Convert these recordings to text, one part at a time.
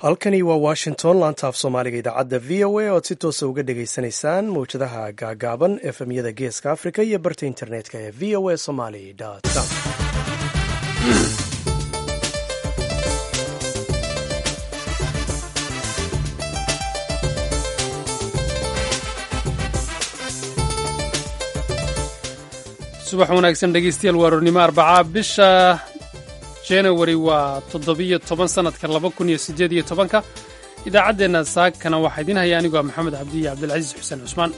halkani waa washington laanta af soomaaliga idaacadda v o a oad si toosa uga dhagaysanaysaan mawjadaha gaagaaban efemyada geeska africa iyo barta internetka ee v o a somaly com subax wanaagsan dhegeystayaal waa roornimo arbacaa bisha januari waa toddobiyo toban sannadka laba kun iyo siddeed iyo tobanka idaacaddeenna saakana waxaa idiin haya anigu ah maxamed cabdiyo cabdilcasiis xuseen cusmaan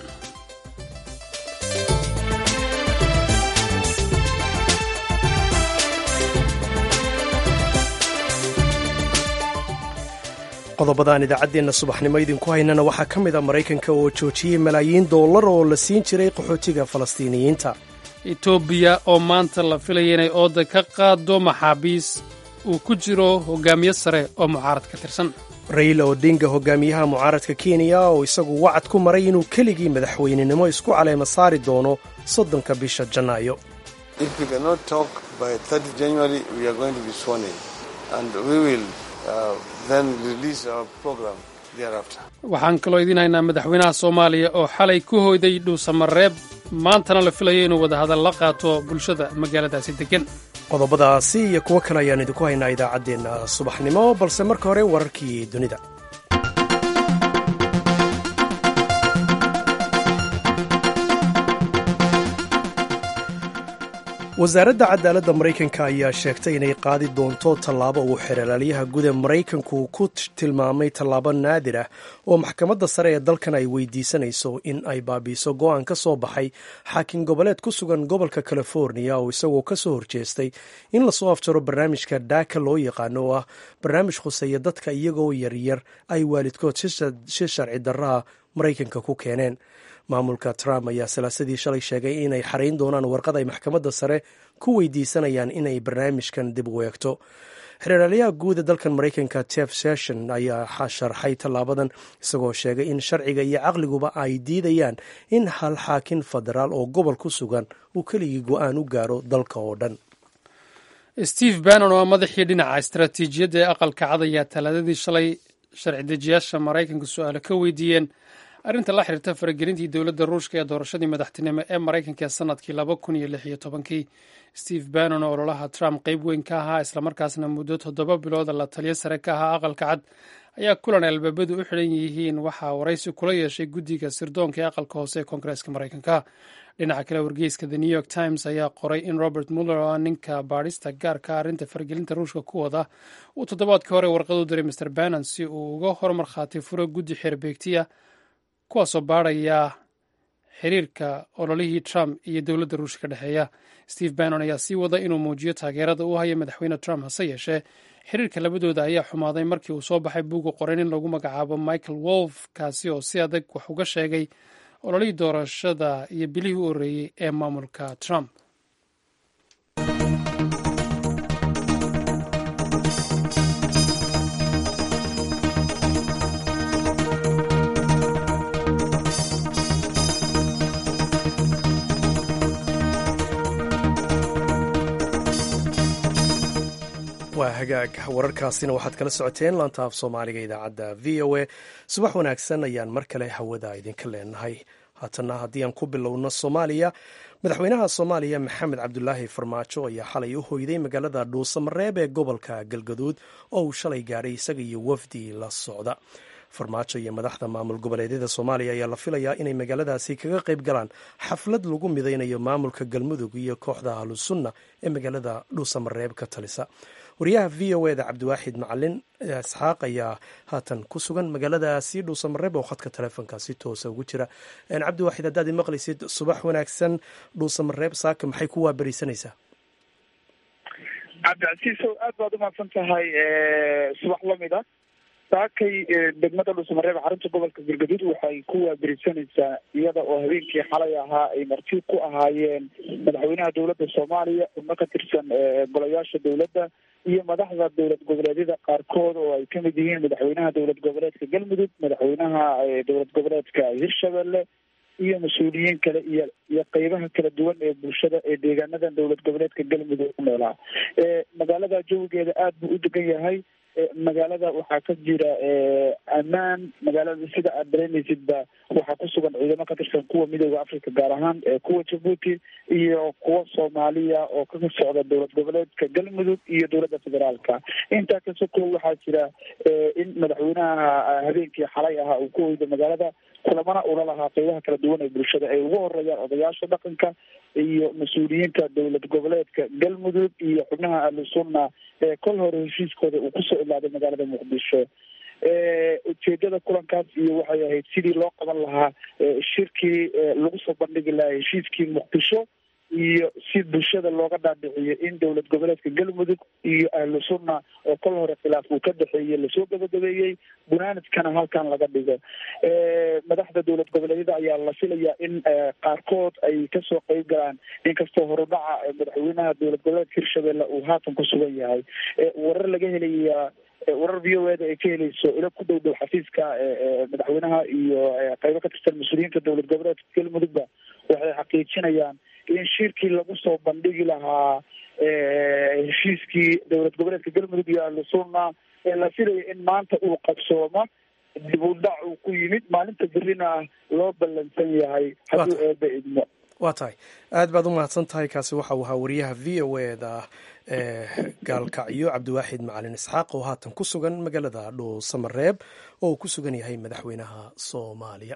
qodobadaan idaacaddeenna subaxnimo idinku haynana waxaa ka mid a maraykanka oo joojiyey malaayiin dollar oo la siin jiray qaxootiga falastiiniyiinta etoobiya oo maanta la filaya inay ooda ka qaado maxaabiis uu ku jiro hogaamiye sare oo mucaarad ka tirsan raila odinga hogaamiyaha mucaaradka kenya oo isagu wacad ku maray inuu keligii madaxweynenimo isku caleema saari doono soddonka bisha janaayo waxaan kaloo idiin haynaa madaxweynaha soomaaliya oo xalay ku hoyday dhuusamareeb maantana la filayo inuu wadahadal la qaato bulshada magaaladaasi deggan qodobadaasi iyo kuwo kale ayaan idinku haynaa idaacaddeenna subaxnimo balse marka hore wararkii dunida wasaaradda cadaaladda maraykanka ayaa sheegtay inay qaadi doonto tallaabo uu xeeralaalyaha guud ee maraykanku ku tilmaamay tallaabo naadir ah oo maxkamadda sare ee dalkan ay weydiisanayso in ay baabiiso go'aan ka soo baxay xaakim goboleed ku sugan gobolka californiya oo isagoo ka soo horjeestay in lasoo afjaro barnaamijka daaka loo yaqaano oo ah barnaamij khuseeya dadka iyagoo yaryar ay waalidkood si sharci darraha maraykanka ku keeneen maamulka trump ayaa salaasadii shalay sheegay inay xarayn doonaan warqad ay maxkamadda sare ku weydiisanayaan inay barnaamijkan dib u eegto xeeraalyaha guud ee dalkan maraykanka jeff session ayaa sharxay tallaabadan isagoo sheegay in sharciga iyo caqliguba ay diidayaan in hal xaakin federaal oo gobol ku sugan uu keligii go'aan u gaaro dalka oo dhan steve bannon oo madaxii dhinaca istaraatiijiyadda ee aqalka cad ayaa talaadadii shalay sharci dejiyaasha maraykanka su-aalo ka weydiiyeen arrinta la xiriirta faragelintii dowladda ruushka ee doorashadii madaxtinimo ee maraykanka ee sanadkii laba kun iyo lix iyo tobankii steve bannon oo ololaha trump qayb weyn ka ahaa islamarkaasna muddo toddoba bilooda la taliyo sare ka ahaa aqalka cad ayaa kulan albaabadu u xidhan yihiin waxaa waraysi kula yeeshay guddiga sirdoonka ee aqalka hoose ee koongareeska maraykanka dhinaca kale wargeyska the new york times ayaa qoray in robert muller oo ninka baadhista gaarka arrinta faragelinta ruushka ku wada uu toddobaadkii hore warqad u diray mr bannon si uu uga hormarkhaati furo guddi xeerbeegtiya kuwaasoo baadhaya xiriirka ololihii trump iyo dowladda ruushka ka dhexeeya steve bannon ayaa sii wada inuu muujiyo taageerada uu haya madaxweyne trump hase yeeshee xiriirka labadooda ayaa xumaaday markii uu soo baxay buuga qoran in lagu magacaabo michael wolf kaasi oo si adag wax uga sheegay ololihii doorashada iyo bilihii u horreeyey ee maamulka trump waa hagaag wararkaasina waxaad kala socoteen laanta af soomaaliga idaacadda v o a subax wanaagsan ayaan mar kale hawada idinka leenahay haatana haddii aan ku bilowno soomaaliya madaxweynaha soomaaliya maxamed cabdulaahi farmaajo ayaa xalay u hoyday magaalada dhuusamareeb ee gobolka galgaduud oo uu shalay gaadhay isaga iyo wafdi la socda farmaajo iyo madaxda maamul goboleedyada soomaaliya ayaa la filayaa inay magaaladaasi kaga qayb galaan xaflad lagu midaynayo maamulka galmudug iyo kooxda ahlusunna ee magaalada dhuusamareeb ka talisa wariyaha v o eda cabdiwaaxid macalin isxaaq ayaa haatan ku sugan magaaladaasi dhuusamareeb oo khadka teleefonka si toosa ugu jira cabdiwaaxid haddaad i maqlaysid subax wanaagsan dhuusamareeb saaka maxay ku waaberisanaysaa cabdicasiisow aad baad umahadsan tahay subax lamid a saakay degmada dhuusamareeb xarunta gobolka galgaduud waxay ku waaberisanaysaa iyada oo habeenkii xalay ahaa ay marti ku ahaayeen madaxweynaha dowladda soomaaliya xubno ka tirsan golayaasha dowladda iyo madaxda dowlad goboleedyada qaarkood oo ay kamid yihiin madaxweynaha dowlad goboleedka galmudug madaxweynaha dowlad goboleedka hirshabelle iyo mas-uuliyiin kale iyo iyo qeybaha kala duwan ee bulshada ee deegaanadan dowlad goboleedka galmudug ku noolaa magaalada jawigeeda aada buu u degan yahay magaalada waxaa ka jira ammaan magaalada sida aad dareemaysidba waxaa ku sugan ciidamo ka tirsan kuwa midooda africa gaar ahaan kuwa jabuuti iyo kuwa soomaaliya oo ka socda dowlad goboleedka galmudug iyo dowladda federaalka intaa kasoko waxaa jira in madaxweynaha habeenkii xalay ahaa uu ku oyda magaalada kulamana ula lahaa qeybaha kala duwan ee bulshada ay ugu horeeyaan odayaasha dhaqanka iyo mas-uuliyiinta dowlad goboleedka galmudug iyo xubnaha ahlusunna ee kol hore heshiiskooda uu kusoo ilaaday magaalada muqdisho ujeedada kulankaas iyo waxay ahayd sidii loo qaban lahaa shirkii lagu soo bandhigi lahaa heshiiskii muqdisho iyo si bulshada looga dhaadhiciyo in dowlad goboleedka galmudug iyo ahlu sunna oo kol hore khilaaf uu ka dhexeeyey lasoo gabagabeeyey gunaanadkana halkan laga dhigo madaxda dowlad goboleedyada ayaa la filayaa in qaarkood ay kasoo qeyb galaan inkastoo horudhaca madaxweynaha dowlad goboleedka hirshabelle uu haatan ku sugan yahay warar laga helaya warar v o eda ay ka helayso ilo ku dhow dhow xafiiska madaxweynaha iyo qeybo ka tirsan mas-uuliyiinta dowlad goboleedka galmudugba waxay xaqiijinayaan in shirkii lagu soo bandhigi lahaa heshiiskii dowlad goboleedka galmudug iyo ahlusunna ee la filaya in maanta uu qabsoomo dib u dhac uu ku yimid maalinta berrina loo ballansan yahay hadduu eeba idmo waa tahay aad baad u mahadsan tahay kaasi waxa uu ahaa wariyaha v o eda gaalkacyo cabdiwaaxid macalin isxaaq oo haatan ku sugan magaalada dhuusamareeb oo uu ku sugan yahay madaxweynaha soomaaliya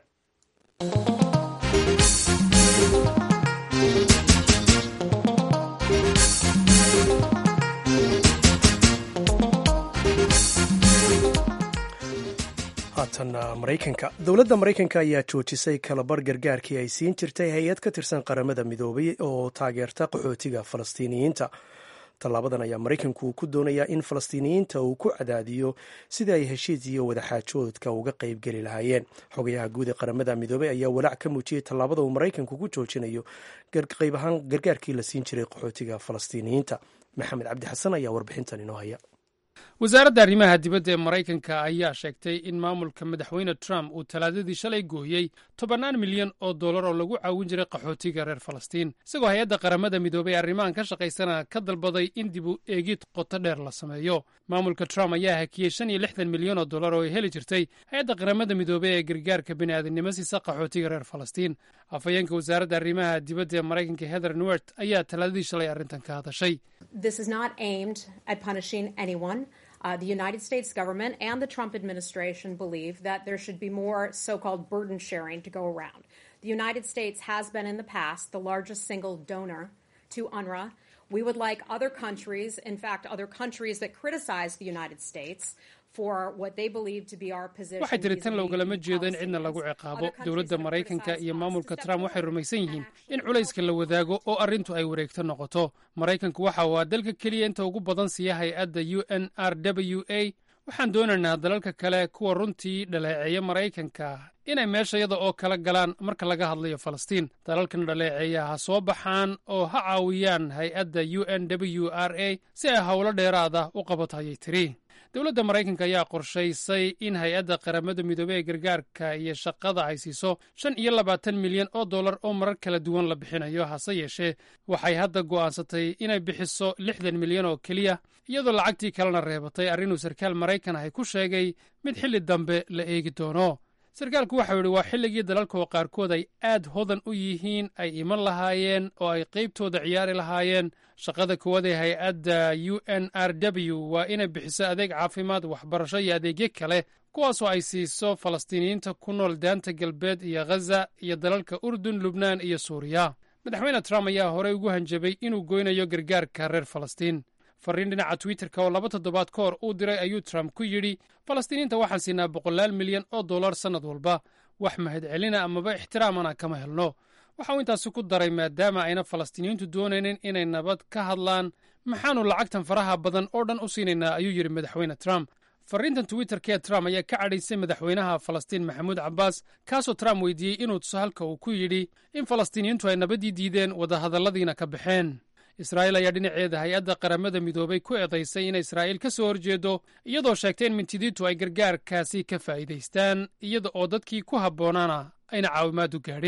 haatan maraykanka dowladda maraykanka ayaa joojisay kalabar gargaarkii ay siin jirtay hay-ad ka tirsan qaramada midoobay oo taageerta qaxootiga falastiiniyiinta tallaabadan ayaa maraykanku ku doonayaa in falastiiniyiinta uu ku cadaadiyo sidii ay heshiis iyo wadaxaajoodka uga qaybgeli lahaayeen xogayaha guud ee qaramada midoobey ayaa walaac ka muujiyey tallaabada uu maraykanku ku joojinayo qayb ahaan gargaarkii la siin jiray qaxootiga falastiiniyiinta maxamed cabdi xasan ayaa warbixintan inoo haya wasaaradda arrimaha dibadda ee maraykanka ayaa sheegtay in maamulka madaxweyne trump uu talaadadii shalay gooyey tobannaan milyan oo dollar oo lagu caawin jiray qaxootiga reer falastiin isagoo hay-adda qaramada midoobey arrimahan ka shaqaysana ka dalbaday in dib u eegid qoto dheer la sameeyo maamulka trump ayaa hakiyey shan iyo lixdan milyan oo dollar oo ay heli jirtay hay-adda qaramada midoobey ee gargaarka bini'aadamnimo siisa qaxootiga reer falastiin afhayeenka wasaaradda arrimaha dibadda ee maraykanka heather nuert ayaa talaadadii shalay arrintan ka hadashay Uh, the United States government and the Trump administration believe that there should be more so called burden sharing to go around. The United States has been in the past the largest single donor to UNRWA. We would like other countries, in fact, other countries that criticize the United States, waxay tiri tan logalama jeedo in cidna lagu ciqaabo dowladda maraykanka iyo maamulka trump waxay rumaysan yihiin in culayska la wadaago oo arrintu ay wareegto noqoto maraykanku waxa uu aa dalka keliya inta ugu badan siiya hay-adda u n r w a waxaan doonaynaa dalalka kale kuwa runtii dhaleeceeya maraykanka inay meeshayada oo kala galaan marka laga hadlayo falastiin dalalkan dhaleeceeya ha soo baxaan oo ha caawiyaan hay-adda u n w r a si ay howlo dheeraada u qabato ayay tiri dowladda maraykanka ayaa qorshaysay in hay-adda qaramada midoobey ee gargaarka iyo shaqada ay siiso shan iyo labaatan milyan oo dollar oo marar kala duwan la bixinayo hase yeeshee waxay hadda go'aansatay inay bixiso lixdan milyan oo keliya iyadoo lacagtii kalena reebatay arrinuu sarkaal maraykan ahy ku sheegay mid xilli dambe la eegi doono sarkaalku waxau yidhi waa xilligii dalalka oo qaarkood ay aad hodan u yihiin ay iman lahaayeen oo ay qaybtooda ciyaari lahaayeen shaqada kuwaad ee hay-adda u n r w waa inay bixiso adeeg caafimaad waxbarasho iyo adeegyo kale kuwaasoo ay siiso falastiiniyiinta ku nool daanta galbeed iyo ghaza iyo dalalka urdun lubnaan iyo suuriya madaxweyne trump ayaa horey ugu hanjabay inuu goynayo gargaarka reer falastiin fariin dhinaca twitterka oo laba toddobaad ka hor uu diray ayuu trump ku yidhi falastiiniinta waxaan siinaa boqolaal milyan oo dollar sannad walba wax mahadcelina amaba ixtiraamana kama helno waxa uu intaasi ku daray maadaama ayna falastiiniyiintu doonaynin inay nabad ka hadlaan maxaannu lacagtan faraha badan oo dhan u siinaynaa ayuu yidhi madaxweyne trump fariintan twitterka ee trump ayaa ka cadhaysay madaxweynaha falastiin maxamuud cabbaas kaasoo trump weydiiyey inuu tuso halka uu ku yidhi in falastiiniyiintu ay nabaddii diideen wadahadalladiina ka baxeen israa'iil ayaa dhinaceeda hay-adda qaramada midoobay ku eedaysay inay israa'iil ka soo horjeedo iyadoo sheegtay in mintidiintu ay gargaarkaasi ka faa'iidaystaan iyada oo dadkii ku habboonaana ayna caawimaadu gaadhin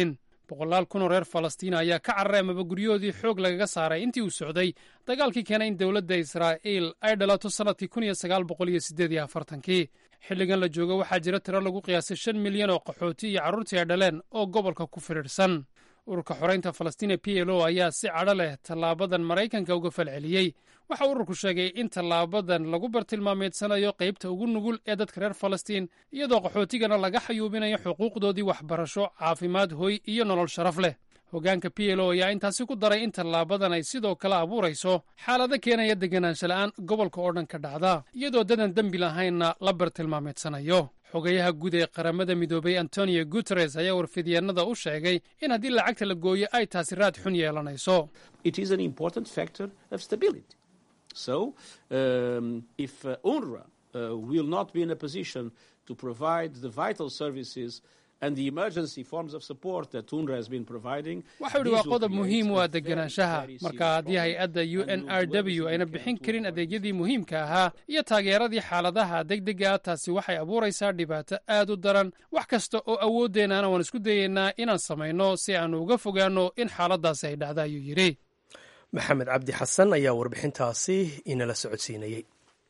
boqolaal kun oo reer falastiina ayaa ka cararay amaba guryahoodii xoog lagaga saaray intii uu socday dagaalkii keenay in dowladda israa'iil ay dhalato sannadkii kun iyo sagaal boqol iyo siddeed iyo afartankii xilligan la joogo waxaa jira tiro lagu qiyaasay shan milyan oo qaxooti iyo carruurtii ay dhaleen oo gobolka ku fidhiidhsan ururka xoraynta falastiin ee p l o ayaa si cadho leh tallaabadan maraykanka uga falceliyey waxa ururku sheegay in tallaabadan lagu bartilmaameedsanayo qaybta ugu nugul ee dadka reer falastiin iyadoo qaxootigana laga xayuubinayo xuquuqdoodii waxbarasho caafimaad hoy iyo nolol sharaf leh hoggaanka p l o ayaa intaasi ku daray in tallaabadan ay sidoo kale abuurayso xaalado keenaya deganaansha la'aan gobolka oo dhan ka dhacda iyadoo dadan dembi lahaynna la bartilmaameedsanayo xogayaha guud ee qaramada midoobay antonio guteres ayaa warfidyaenada u sheegay in haddii lacagta la gooyo ay taasi raad xun yeelanayso So, um, if uh, UNRWA uh, will not be in a position to provide the vital services and the emergency forms of support that UNRWA has been providing, waxau idhi waa qodob muhiim u ah deganaanshaha marka haddii hay-adda u n r w ayna bixin karin adeegyadii muhiimka ahaa iyo taageeradii xaaladaha degdega ah taasi waxay abuuraysaa dhibaato aad u daran wax kasta oo awooddeenana waan isku dayeynaa inaan samayno si aanu uga fogaanno in xaaladaasi ay dhacda ayuu yidhi maxamed cabdi xasan ayaa warbixintaasi inala socodsiinayey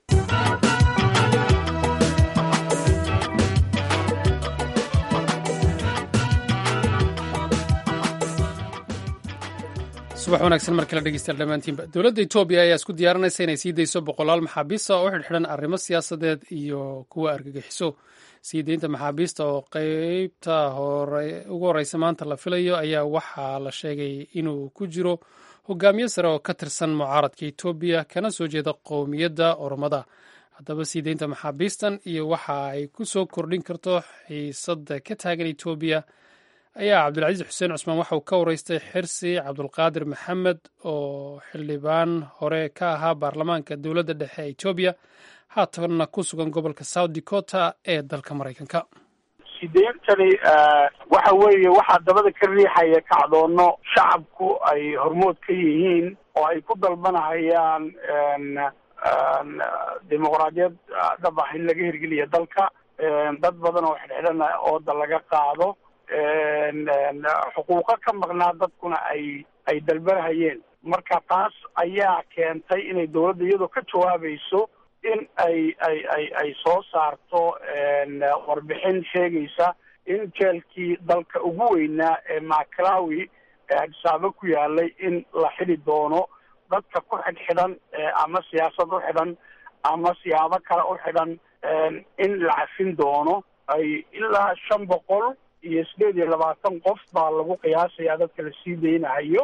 subax wanaagsan mar kale dhegeystayaal dhammaantiinba dowladda etoobiya ayaa isku diyaarinaysa inay sii dayso boqolaal maxaabiista oo xidhxidhan arrimo siyaasadeed iyo kuwa argagixiso sii deynta maxaabiista oo qeybta ugu horeysa maanta la filayo ayaa waxaa la sheegay inuu ku jiro hogaamiye sare oo ka tirsan mucaaradka etoobiya kana soo jeeda qowmiyadda oromada haddaba sii deynta maxaabiistan iyo waxa ay ku soo kordhin karto xiisadda ka taagan etoobiya ayaa cabdilcaziiz xuseen cusmaan waxa uu ka wareystay xirsi cabdulqaadir maxamed oo xildhibaan hore ka ahaa baarlamaanka dowladda dhexe ee etoobiya haatanna ku sugan gobolka south dakota ee dalka maraykanka sideyntani waxa weeye waxaa dabada ka riixaya kacdoono shacabku ay hormood ka yihiin oo ay ku dalbanahayaan dimuqraadiyad dhab ah in laga hirgeliya dalka dad badan oo xidhxidhana ooda laga qaado xuquuqo ka maqnaa dadkuna ay ay dalbanahayeen marka taas ayaa keentay inay dawladda iyadoo ka jawaabayso in ay ay ay ay soo saarto warbixin sheegaysa in jeelkii dalka ugu weynaa ee maclawi ee adsaabo ku yaalay in la xidi doono dadka ku xidhxidhan ama siyaasad u xidhan ama siyaabo kale u xidhan in la cafin doono ay ilaa shan boqol iyo sideed iyo labaatan qof baa lagu qiyaasayaa dadka la sii daynahayo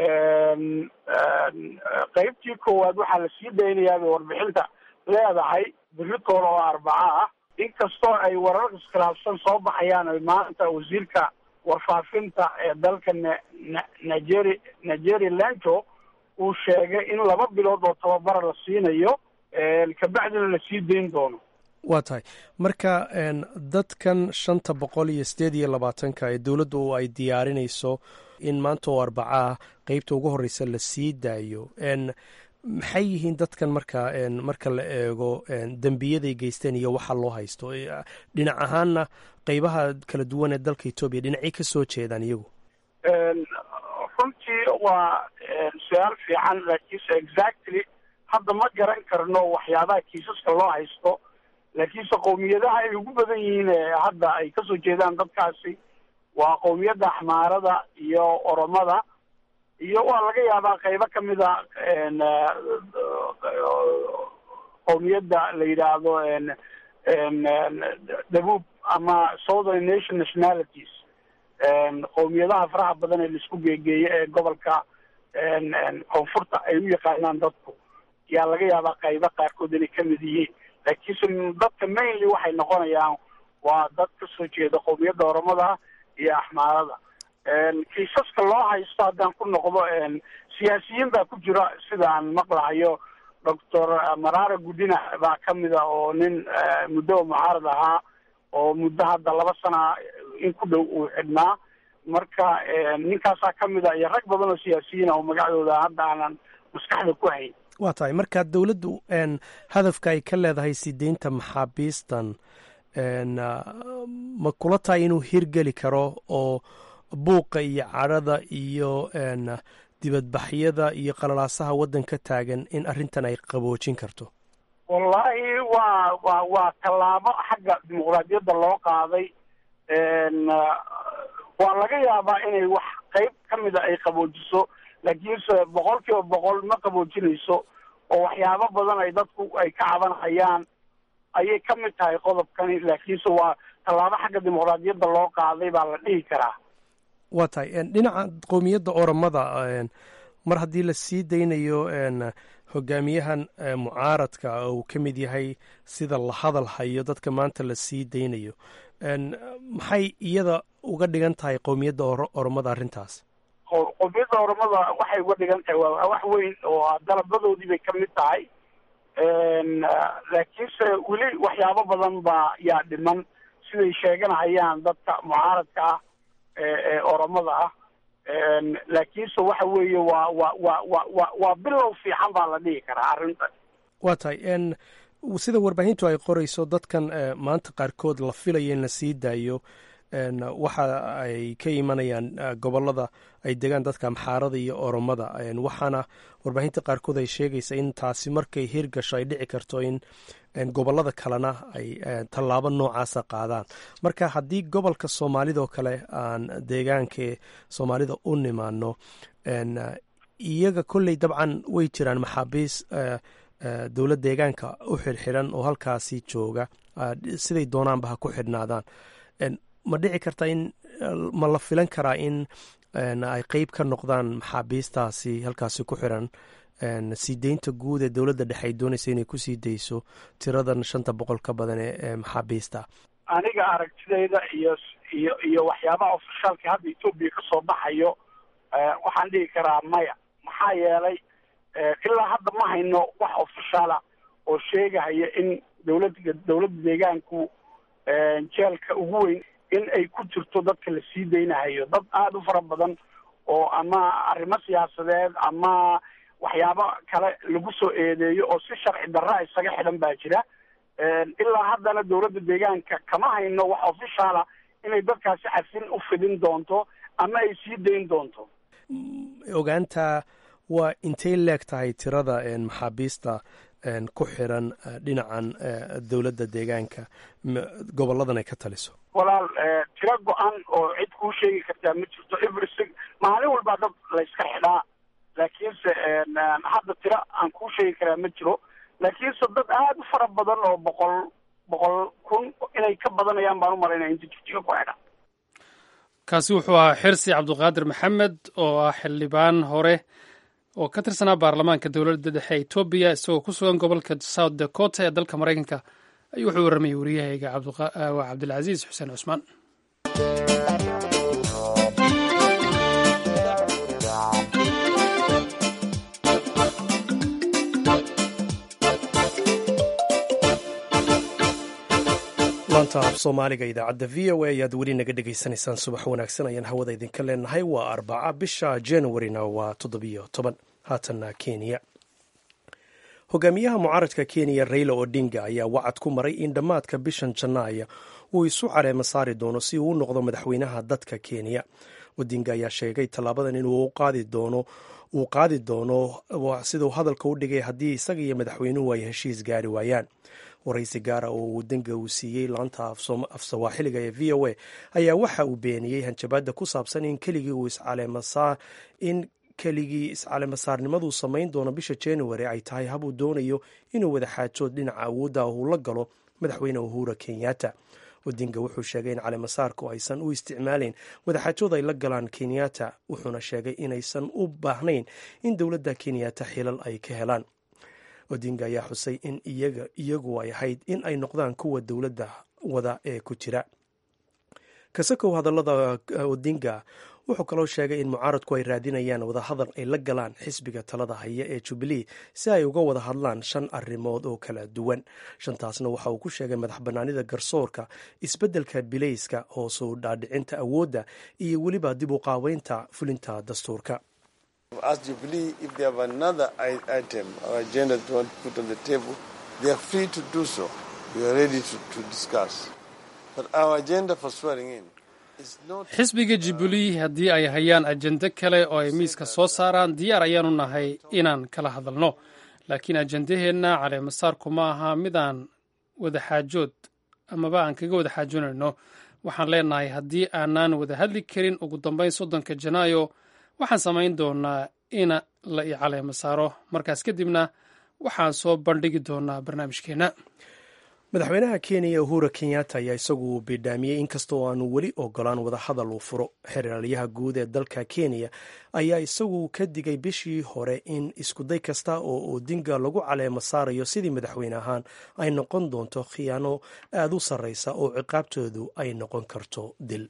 qeybtii koowaad waxaa la sii daynayaa bay warbixinta leedahay biritool oo arbaca ah inkastoo ay warar iskhilaafsan soo baxayaan ay maanta wasiirka warfaafinta ee dalka nigeri nigeri lanto uu sheegay in laba bilood oo tababara la siinayo kabacdina la sii dayn doono waa tahay marka dadkan shanta boqol iyo sideed iyo labaatanka ee dowladdu ay diyaarinayso in maanta oo arbacaa qeybta ugu horeysa la sii daayo maxay yihiin dadkan marka marka la eego dembiyaday geysteen iyo waxa loo haysto dhinac ahaanna qeybaha kala duwan ee dalka etoobiya dhinacay ka soo jeedaan iyagu runtii waa su-aal fiican laakiinse exactly hadda ma garan karno waxyaabaha kiisaska loo haysto laakiinse qowmiyadaha ay ugu badan yihiin ee hadda ay kasoo jeedaan dadkaasi waa qowmiyadda axmaarada iyo oromada iyo waa laga yaabaa qeybo kamid a qowmiyadda la yidhaahdo dabuub ama southern nation nationalities qowmiyadaha faraha badan ee laisku geegeeyo ee gobolka koonfurta ay u yaqaanaan dadku yaa laga yaabaa qaybo qaarkood inay kamid yihiin laakiinse dadka mainly waxay noqonayaan waa dad kasoo jeeda qowmiyadda oromada iyo axmaarada kiisaska loo haysto haddaan ku noqdo siyaasiyiin baa ku jira sidaan maqlahayo doctor marara gudina baa kamida oo nin muddo mucaarad ahaa oo muddo hadda laba sana in ku dhow uu xidhnaa marka ninkaasaa kamid a iyo rag badan oo siyaasiyiin oo magacdooda hadda aanan maskaxda ku hayn waa tahay marka dowladdu hadafka ay ka leedahay sideynta maxaabiistan ma kula tahay inuu hirgeli karo oo buuqa iyo cadhada iyo dibadbaxyada iyo qalalaasaha waddanka taagan in arrintan ay qaboojin karto wallaahi waa wa waa tallaabo xagga dimuqraadiyadda loo qaaday waa laga yaabaa inay wax qayb ka mida ay qaboojiso laakiinse boqol kiiba boqol ma qaboojinayso oo waxyaabo badan ay dadku ay ka cabanhayaan ayay ka mid tahay qodobkani laakiinse waa tallaabo xagga dimuqraadiyadda loo qaaday baa la dhihi karaa waa tahay dhinaca qowmiyadda oromada mar haddii la sii daynayo hogaamiyahan mucaaradka uu ka mid yahay sida la hadal hayo dadka maanta la sii daynayo maxay iyada uga dhigan tahay qowmiyadda oromada arrintaas qowmiyadda oromada waxay uga dhigan tahay waa wax weyn oo dalabadoodii bay ka mid tahay laakiinse weli waxyaabo badan baa yaa dhiman siday sheeganahayaan dadka mucaaradka ah ee oromada ah laakiinse waxa weeye waa waa waa wa wa waa bilow fiican baa la dhihi karaa arrintan waa tahay sida warbaahintu ay qorayso dadkan maanta qaarkood la filayo in la sii daayo waxa ay ka imanayaan gobolada ay degaan dadka amxaarada iyo oromada waxaana warbaahinta qaarkood ay sheegaysa in taasi markay hirgasho ay dhici karto in gobolada kalena ay tallaabo noocaasa qaadaan marka haddii gobolka soomaalidoo kale aan deegaanka soomaalida u nimaano iyaga kolley dabcan way jiraan maxaabiis dowlad deegaanka u xirxiran oo halkaasi jooga siday doonaanba ha ku xidhnaadaan ma dhici karta in ma la filan karaa in ay qeyb ka noqdaan maxaabiistaasi halkaasi ku xiran sii deynta guud ee dowladda dhexe ay doonaysa inay kusii dayso tiradan shanta boqol ka badan ee maxaabiista aniga aragtidayda iyo iyo iyo waxyaabaha ofishaalka hadda etoobiya ka soo baxayo waxaan dhihi karaa maya maxaa yeelay ilaa hadda ma hayno wax ofishaala oo sheegahaya in dowladda dowladda deegaanku jeelka ugu weyn in ay ku jirto dadka la sii daynahayo dad aada u fara badan oo ama arrimo siyaasadeed ama waxyaabo kale lagu soo eedeeyo oo si sharci darra isaga xidhan baa jira ilaa haddana dowladda deegaanka kama hayno wax ofishaala inay dadkaasi cafin u fidin doonto ama ay sii dayn doonto ogaanta waa intay leeg tahay tirada maxaabiista ku xiran dhinacan dowladda deegaanka goboladan ay ka taliso walaal tiro go-an oo cid kuu sheegi kartaa ma jirto every maalin walbaa dad la yska xidhaa laakiinse hadda tiro aan kuu sheegi karaa ma jiro laakiinse dad aada u fara badan oo boqol boqol kun inay ka badanayaan baan u malaynaya inta jigjiga ku xidha kaasi wuxuu ahaa xirsi cabdiqaadir maxamed oo ah xildhibaan hore oo ka tirsanaa baarlamaanka dowladda dhexe etoobiya isagoo ku sugan gobolka south dakota ee dalka maraykanka ayuu wuxuu warramayay wariyahayga cabdilcasiis xuseen cusmaan laanta af soomaaliga idaacadda v o a ayaad weli naga dhegaysanaysaan subax wanaagsan ayaan hawada idinka leenahay waa arbaca bisha januarina waa toddobiyo toban haatanna kenya hogaamiyaha mucaaradka kenya raila odinga ayaa wacad ku maray in dhammaadka bishan janaaya uu isu caleema saari doono si uu u noqdo madaxweynaha dadka kenya odinga ayaa sheegay tallaabadan inuu qaadi doono uu qaadi doono siduu hadalka u dhigay haddii isaga iyo madaxweynuhu ay heshiis gaari waayaan waraysi gaara oo odinga uu siiyey laanta af sawaaxiliga ee v o a ayaa waxa uu beeniyey hanjabaadda ku saabsan in keligii uu iscaleemasaa in keligii iscaleemasaarnimaduu samayn doono bisha january ay tahay habuu doonayo inuu wadaxaajood dhinaca awoodda uu la galo madaxweyne uhura kenyatta odinga wuxuu sheegay in caleemasaarku aysan u isticmaaleyn wadaxaajood ay la galaan kenyatta wuxuuna sheegay inaysan u baahnayn in dowladda kenyatta xilal ay ka helaan odinga ayaa xusay in iyagu ay ahayd in ay noqdaan kuwa dowladda wada ee ku jira kasakow hadallada odinga wuxuu kaloo sheegay in mucaaradku ay raadinayaan wadahadal ay la galaan xisbiga talada haya ee jubilee si ay uga wada hadlaan shan arrimood oo kala duwan shantaasna waxa uu ku sheegay madax bannaanida garsoorka isbeddelka bilayska hoosuu dhaadhicinta awoodda iyo weliba dib u qaabeynta fulinta dastuurka As Jubilee, if they have another item or agenda they want to put on the table, they are free to do so. We are ready to, to discuss. But our agenda for swearing in xisbiga jubilee haddii ay hayaan ajende kale oo ay miiska soo saaraan diyaar ayaanu nahay inaan kala hadalno laakiin ajendaheenna caleemasaarku ma aha midaan wadaxaajood amaba aan kaga wada xaajoonayno waxaan leenahay haddii aanaan wada hadli karin ugu dambeyn soddonka janaayo waxaan samayn doonaa in la i caleema saaro markaas kadibna waxaan soo bandhigi doonaa barnaamijkeenna madaxweynaha kenya uhura kenyatta ayaa isagu bidhaamiyey inkastoo aanu weli ogolaan wadahadal uu furo xeraalyaha guud ee dalka kenya ayaa isagu ka digay bishii hore in iskuday kasta oo odinga lagu caleemo saarayo sidii madaxweyne ahaan ay noqon doonto khiyaano aada u sarreysa oo ciqaabtoodu ay noqon karto dil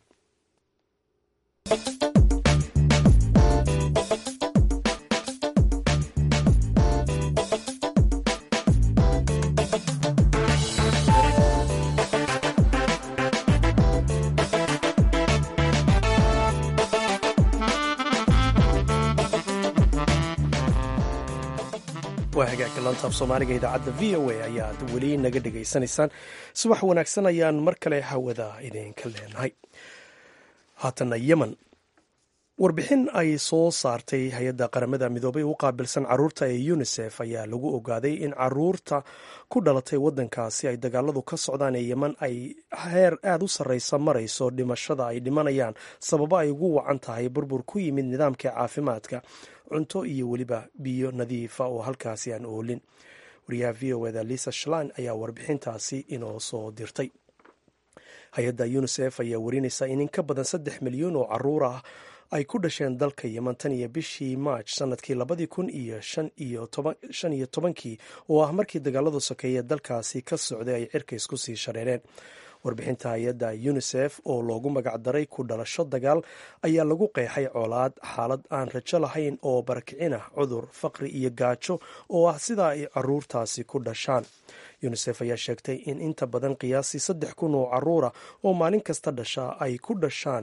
waa hagaagka lantaaf soomaaliga idaacadda v o a ayaad weli naga dhegaysanaysaan subax wanaagsan ayaan mar kale hawada idinka leenahay haatana yemen warbixin ay soo saartay hay-adda qaramada midoobay u qaabilsan caruurta ee unisef ayaa lagu ogaaday in caruurta ku dhalatay waddankaasi ay dagaaladu ka socdaan ee yemen ay heer aada u sarreysa marayso dhimashada ay dhimanayaan sababo ay ugu wacan tahay burbur ku yimid nidaamka caafimaadka cunto iyo weliba biyo nadiifa oo halkaasi aan oolin wariyaha v o eda lisa shlan ayaa warbixintaasi inoo soo dirtay hay-adda unisef ayaa warinaysa in in ka badan saddex milyan oo caruur ah ay ku dhasheen dalka yemen tan iyo bishii maaj sanadkii labadii kun iyo shan iyo tobankii oo ah markii dagaaladu sokeeye dalkaasi ka socday ay cirka isku sii shareereen warbixinta hay-adda unisef oo loogu magacdaray ku dhalasho dagaal ayaa lagu qeexay colaad xaalad aan rajo lahayn oo barakicin ah cudur faqri iyo gaajo oo ah sidaa ay caruurtaasi ku dhashaan unisef ayaa sheegtay in inta badan qiyaasii saddex kun oo caruura oo maalin kasta dhasha ay ku dhashaan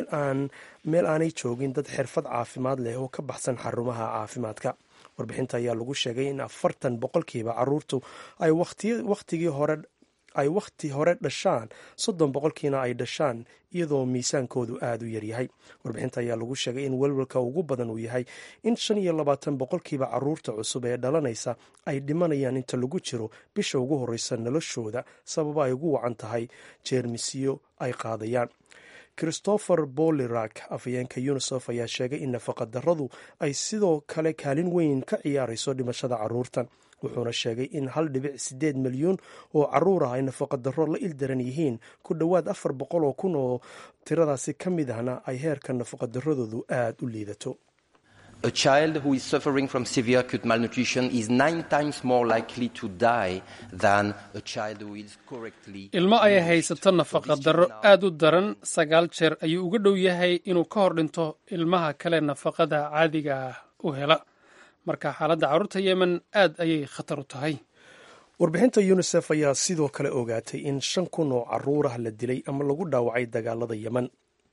meel aanay joogin dad xirfad caafimaad leh oo ka baxsan xarumaha caafimaadka warbixinta ayaa lagu sheegay in afartan boqolkiiba caruurtu ay wakhtigii hore ay wakhti hore dhashaan soddon boqolkiina ay dhashaan iyadoo miisaankoodu aada u yaryahay warbixinta ayaa lagu sheegay in welwelka ugu badan uu yahay in shan iyo labaatan boqolkiiba caruurta cusub ee dhalanaysa ay dhimanayaan inta lagu jiro bisha ugu horreysa noloshooda sababo ay ugu wacan tahay jeermisyo ay qaadayaan christopher bolirak afhayeenka unisef ayaa sheegay in nafaqadarradu ay sidoo kale kaalin weyn ka ciyaarayso dhimashada caruurtan wuxuuna sheegay in hal dhibic siddeed milyuun oo caruur ah ay nafaqadarro la ildaran yihiin ku dhowaad afar boqol oo kun oo tiradaasi ka mid ahna ay heerka nafaqadaradoodu aada u liidato A child who is suffering from severe acute malnutrition is nine times more likely to die than a child who is correctly. ilmo ay haysato nafaqadarro aad u daran sagaal jeer ayuu uga dhow yahay inuu ka hor dhinto ilmaha kale nafaqada caadiga ah u hela marka xaaladda carruurta yemen aad ayay khatar u tahay warbixinta unisef ayaa sidoo kale ogaatay in shan kun oo caruur ah la dilay ama lagu dhaawacay dagaalada yemen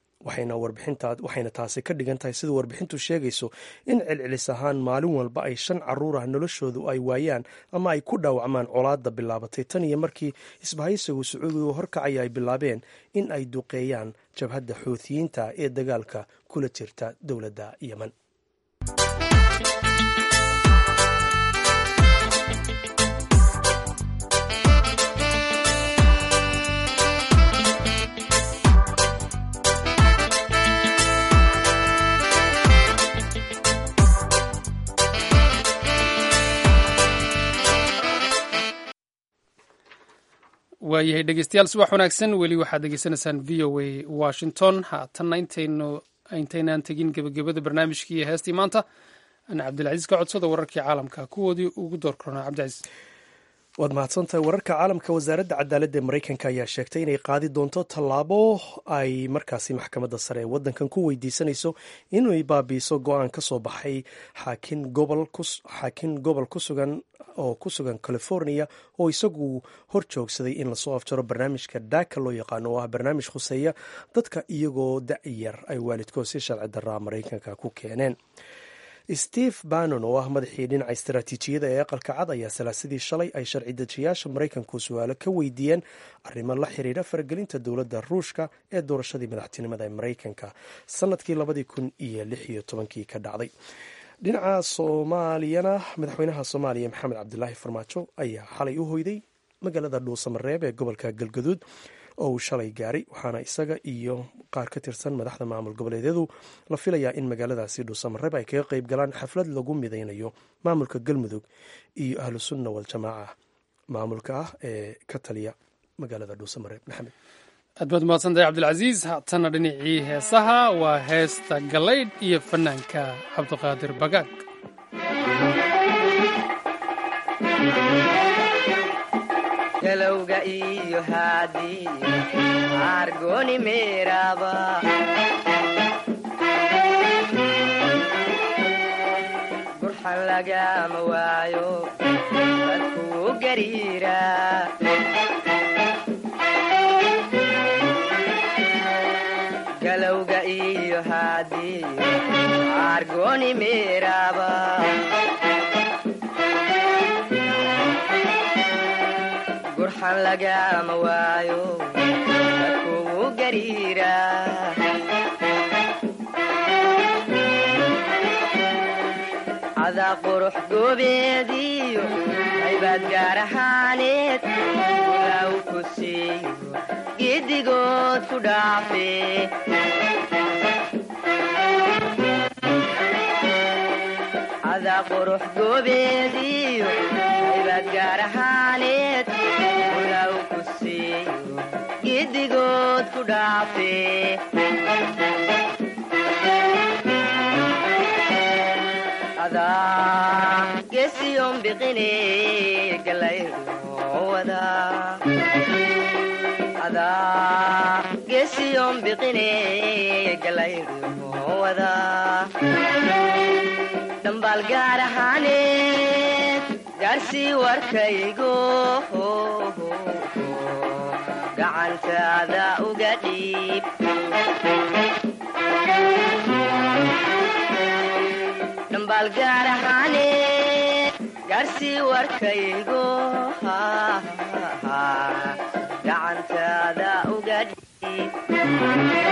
waxayna taasi ka dhigan tahay sida warbixintu sheegayso in celcelis ahaan maalin walba ay shan caruur ah noloshoodu ay waayaan ama ay ku dhaawacmaan colaadda bilaabatay tan iyo markii isbahaysigu sacuudigu horkacaya ay bilaabeen in ay duqeeyaan jabhadda xuutiyiinta ee dagaalka kula jirta dowladda yemen waayahay dhegeystayaal subax wanaagsan weli waxaad degeysanaysaan v o a washington haatanna intaynu intaynaan tegin gebagabada barnaamijkii iyo heestii maanta ana cabdilcaziis ka codsada wararkii caalamka kuwoodii ugu door korona cabdicaiis waad mahadsantahay wararka caalamka wasaaradda cadaaladda ee maraykanka ayaa sheegtay inay qaadi doonto tallaabo ay markaasi maxkamadda sare ee waddankan ku weydiisanayso inay baabiiso go-aan ka soo baxay xaakin gobol ku sugan oo ku sugan california oo isagu hor joogsaday in lasoo afjaro barnaamijka daaka loo yaqaano oo ah barnaamij khuseeya dadka iyagoo da-yar ay waalidkood si sharci daraa maraykanka ku keeneen steve bannon oo ah madaxii dhinaca istaraatiijiyada ee aqalka cad ayaa salaasadii shalay ay sharci dejiyaasha maraykanku su-aalo ka weydiiyeen arrimo la xiriira faragelinta dowladda ruushka ee doorashadii madaxtinimada ee maraykanka sanadkii labadii kun iyo lix iyo tobankii ka dhacday dhinaca soomaaliyana madaxweynaha soomaaliya maxamed cabdilaahi farmaajo ayaa xalay u hoyday magaalada dhuusamareeb ee gobolka galgaduud oo uu shalay gaaray waxaana isaga iyo qaar ka tirsan madaxda maamul goboleedyadu la filayaa in magaaladaasi dhuusamareeb ay kaga qeyb galaan xaflad lagu mideynayo maamulka galmudug iyo ahlu sunna waljamaaca maamulka ah ee ka taliya magaalada dhuusamareeb maxamed aad baad mahadsantahay cabdilcasiis haatana dhinacii heesaha waa heesta galaydh iyo fanaanka cabdiqaadir bagaag galowga iyo haadiyo argoni meeraba gurxan lagama waayo dadkuu gariira galowga iyo haadiyo argoni meeraba gurxan lagama waayo dadkugu gariira cadaa qurux goobeediyo haybaad gaar ahaaneed ulaaw ku siiyo giddigood ku dhaafe cadaa qurux goobeediyo haybaad gaar ahaaneed ulaaw ku siiyo giddigood ku dhaafe adaa gesiyon biqine galaydhowada adaa gesiyon biqine galaydhowada dhambaal gaar ahaaneed gaarsii warkaygo gacantaada uga dhiib dhambaal gaar ahaaneed gaarsii warkaygo gacantaada uga dhiib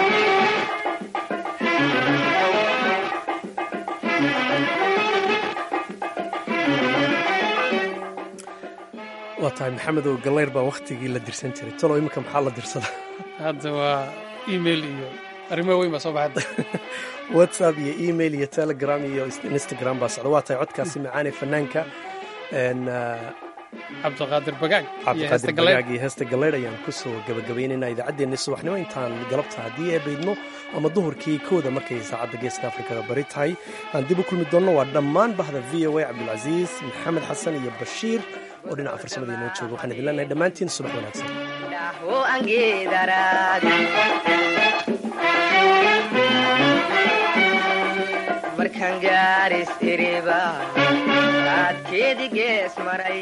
waa tahay maxamed oo gallayr baa wakhtigii la dirsan jiray talo iminka maxaa la dirsada hadda waa email iyo arrimo weyn baa soo baxada whatsapp iyo email iyo telegram iyo instagram baa socda waa tahay codkaasi macaane fanaanka cabdiqaadir bagaag cabdiqaadir bagaag iyo heesta galleydh ayaan kusoo gabagabaynaynaa idaacaddeenni subaxnimo intaan galabta haddii ee baydno ama duhurkii kooda markay saacadda geeska afrikada bari tahay aan dib u kulmi doonno waa dhammaan bahda v o a cabdulcasiis maxamed xasan iyo bashiir oo dhinaca farsamada inoo jooga waxaan idin leenahay dhammaantiin subax wanaagsan markaan gaaris iriba raadkeedi gees maray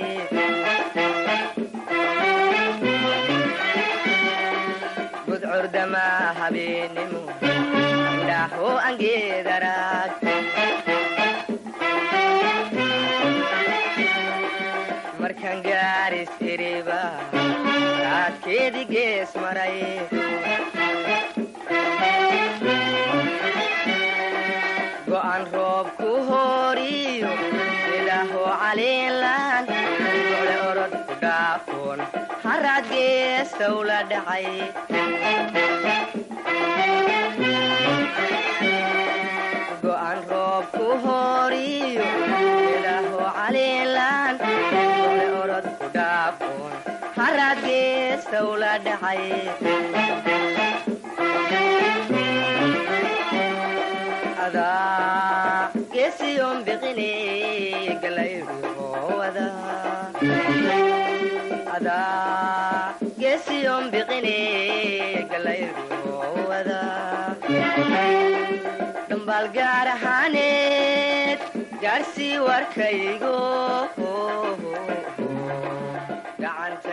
gudcurdama habeenimo indhaaho angeedaraag markaan gaaris iriba raadkeedi gees maray go'an roob ku horiyo idaaho caliinlaan gole orod ku dhaafoon haraad geestow la dhacay go'an roob ku horiyo idaaho caliinlaan gole orod ku dhaafoon haraad geestow la dhacay gesiyon biqine galaydhowada adaa gesiyon biqine galaydhowada dhambaal gaar ahaaneed gaarsii warkaygo gacanta